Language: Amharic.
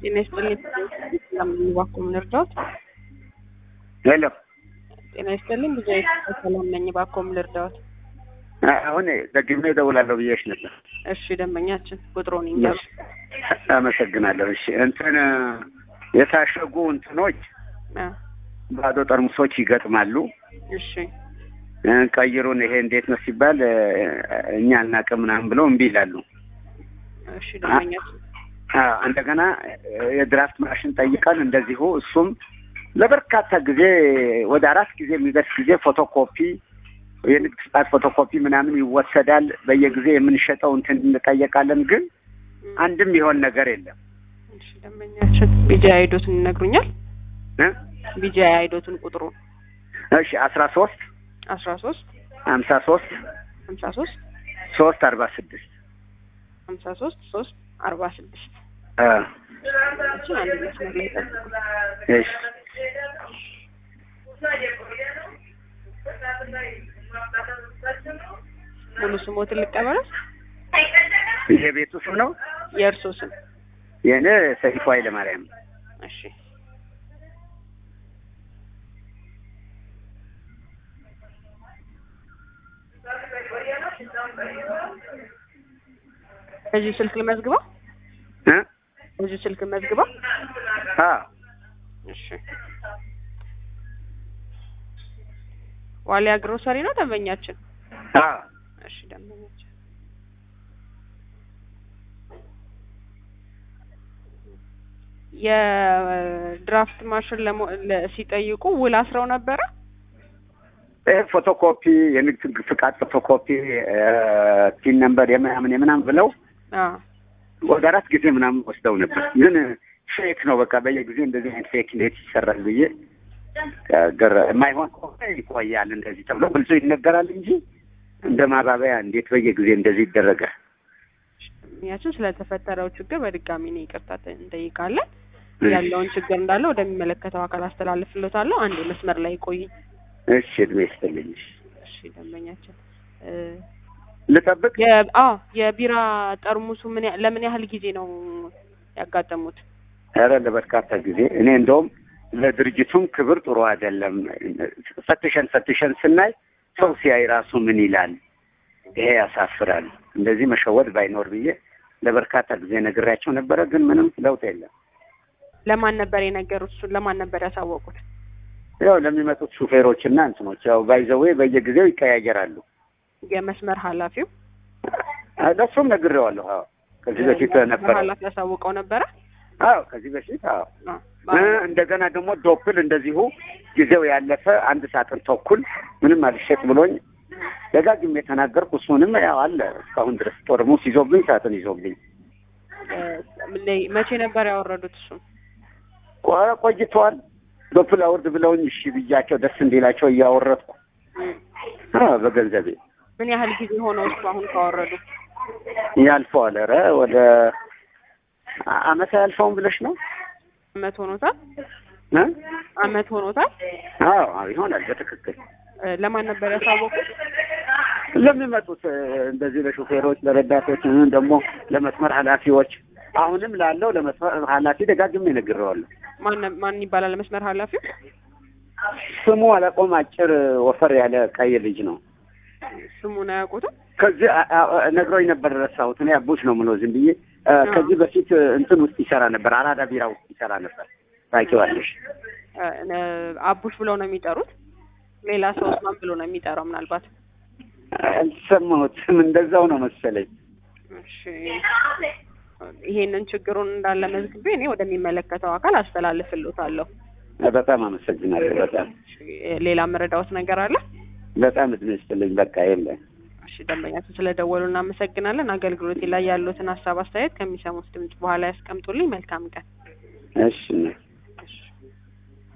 ጤና ይስጥልኝ። ለምን እባክዎ ምን እርዳዎት? ሄሎ ጤና ይስጥልኝ። ብዙ ሰላም ነኝ። እባክዎ ምን ልርዳዎት? አሁን ደግሜ እደውላለሁ ብዬሽ ነበር። እሺ ደንበኛችን ቁጥሩን ይንገሩ። አመሰግናለሁ። እሺ እንትን የታሸጉ እንትኖች አ፣ ባዶ ጠርሙሶች ይገጥማሉ። እሺ እ፣ ቀይሩን ይሄ እንዴት ነው ሲባል እ፣ እኛ አናውቅም ምናምን ብለው እምቢ ይላሉ። እሺ ደንበኛችን አ፣ እንደገና እ፣ የድራፍት ማሽን ጠይቀን እንደዚሁ እሱም ለበርካታ ጊዜ ወደ አራት ጊዜ የሚደርስ ጊዜ ፎቶኮፒ የንግድ ፍቃድ ፎቶኮፒ ምናምን ይወሰዳል። በየጊዜ የምንሸጠው እንትን እንጠየቃለን፣ ግን አንድም የሆን ነገር የለም እሺ ደንበኛችን ቢጂአይ አይዶትን ይነግሩኛል? እ? ቢጂአይ አይዶትን ቁጥሩን እሺ አስራ ሶስት አስራ ሶስት ሀምሳ ሶስት ሀምሳ ሶስት ሶስት አርባ ስድስት ሀምሳ ሶስት ሶስት አርባ ስድስት እ፣ እችን አንድ መስመር ላይ ጠብቁ። እሺ ሙሉ ስሞትን ልቀበለው? የቤቱ ስም ነው። የእርሶ ስም? የእኔ ሰይፉ ኃይለማርያም እሺ በዚህ ስልክ ልመዝግበው? እ? በዚህ ስልክ መዝግበው? አ እሺ ዋሊያ ግሮሰሪ ነው ደንበኛችን? አ እሺ ደንበኛችን የድራፍት ማሽን ለሞ- ለ- ሲጠይቁ ውል አስረው ነበረ? ይሄ ፎቶኮፒ የንግድ ፍቃድ ፎቶኮፒ እ፣ ቲን ነምበር የምናምን የምናምን ብለው አዎ ወደ አራት ጊዜ ምናምን ወስደው ነበር። ግን ፌክ ነው በቃ በየጊዜ እንደዚህ አይነት ፌክ እንዴት ይሰራል ብዬ እ፣ ግር የማይሆን ከሆነ ይቆያል እንደዚህ ተብሎ ግልጹ ይነገራል እንጂ እንደ ማባበያ እንዴት በየጊዜ እንደዚህ ይደረጋል? ያችን ስለተፈጠረው ችግር በድጋሚ ነው ይቅርታ ተ- እንጠይቃለን። እሺ። ያለውን ችግር እንዳለ ወደሚመለከተው አካል አስተላልፍሎታለሁ። አንድ መስመር ላይ ቆይ። እሺ እድሜ ይስጥልኝ። እሺ። እሺ ደንበኛችን እ፣ ልጠብቅ? የ- አዎ የቢራ ጠርሙሱ ምን ያ- ለምን ያህል ጊዜ ነው ያጋጠሙት? ኧረ ለበርካታ ጊዜ እኔ እንደውም ለድርጅቱም ክብር ጥሩ አይደለም። ፈትሸን ፈትሸን ስናይ ሰው ሲያይ ራሱ ምን ይላል? ይሄ ያሳፍራል። እንደዚህ መሸወድ ባይኖር ብዬ ለበርካታ ጊዜ ነግሬያቸው ነበረ፣ ግን ምንም ለውጥ የለም። ለማን ነበር የነገሩት? እሱን ለማን ነበር ያሳወቁት? ያው ለሚመጡት ሹፌሮች እና እንትኖች ያው ባይዘዌ በየጊዜው ይቀያየራሉ። የመስመር ኃላፊው ለሱም ነግሬዋለሁ። አዎ ከዚህ በፊት መስመር ነበረ። ኃላፊ ያሳውቀው ነበረ። አዎ ከዚህ በፊት አዎ አዎ። እ፣ እንደገና ደግሞ ዶፕል እንደዚሁ ጊዜው ያለፈ አንድ ሳጥን ተኩል ምንም አልሸጥ ብሎኝ ደጋግሜ የተናገርኩ እሱንም ያው አለ እስካሁን ድረስ ጠርሙስ ይዞብኝ ሳጥን ይዞብኝ እ፣ ምን- መቼ ነበር ያወረዱት? እሱን ቆ- ቆይተዋል። ዶፕል አውርድ ብለውኝ እሺ ብያቸው ደስ እንዲላቸው እያወረድኩ አ፣ በገንዘቤ ምን ያህል ጊዜ ሆነው እሱ አሁን ካወረዱ? ያልፈዋል። ኧረ ወደ አ- አመት አያልፈውም ብለሽ ነው አመት ሆኖታል። እ? አመት ሆኖታል። አዎ አዎ፣ ይሆናል በትክክል እ፣ ለማን ነበር ያሳወቁት? ለሚመጡት እ፣ እንደዚህ ለሹፌሮች፣ ለረዳቶች እ፣ ደግሞ ለመስመር ኃላፊዎች አሁንም ላለው ለመስመር ኃላፊ ደጋግሜ ነግሬዋለሁ። ማን ነ- ማን ይባላል መስመር ኃላፊው? ስሙ አለቆም አጭር ወፈር ያለ ቀይ ልጅ ነው። ስሙን አያውቁትም? ከዚህ አ- አ- ነግሮኝ ነበር ረሳሁት። እኔ አቡሽ ነው የምለው ዝም ብዬ እ፣ ከዚህ በፊት እ፣ እንትን ውስጥ ይሰራ ነበር፣ አራዳ ቢራ ውስጥ ይሰራ ነበር። ታውቂዋለሽ? እ፣ ነ- አቡሽ ብለው ነው የሚጠሩት። ሌላ ሰው ማን ብሎ ነው የሚጠራው? ምናልባት አልሰማሁትም። እንደዛው ነው መሰለኝ። እሺ፣ ይሄንን ችግሩን እንዳለ መዝግቤ እኔ ወደሚመለከተው አካል አስተላልፍልዎታለሁ። በጣም አመሰግናለሁ። በጣም እሺ፣ ሌላ መረዳዎት ነገር አለ? በጣም እድሜ ይስጥልኝ። በቃ የለም። እሺ፣ ደንበኛችን ስለደወሉ እናመሰግናለን። አገልግሎቴ ላይ ያሉትን ሀሳብ አስተያየት ከሚሰሙት ድምጽ በኋላ ያስቀምጡልኝ። መልካም ቀን። እሺ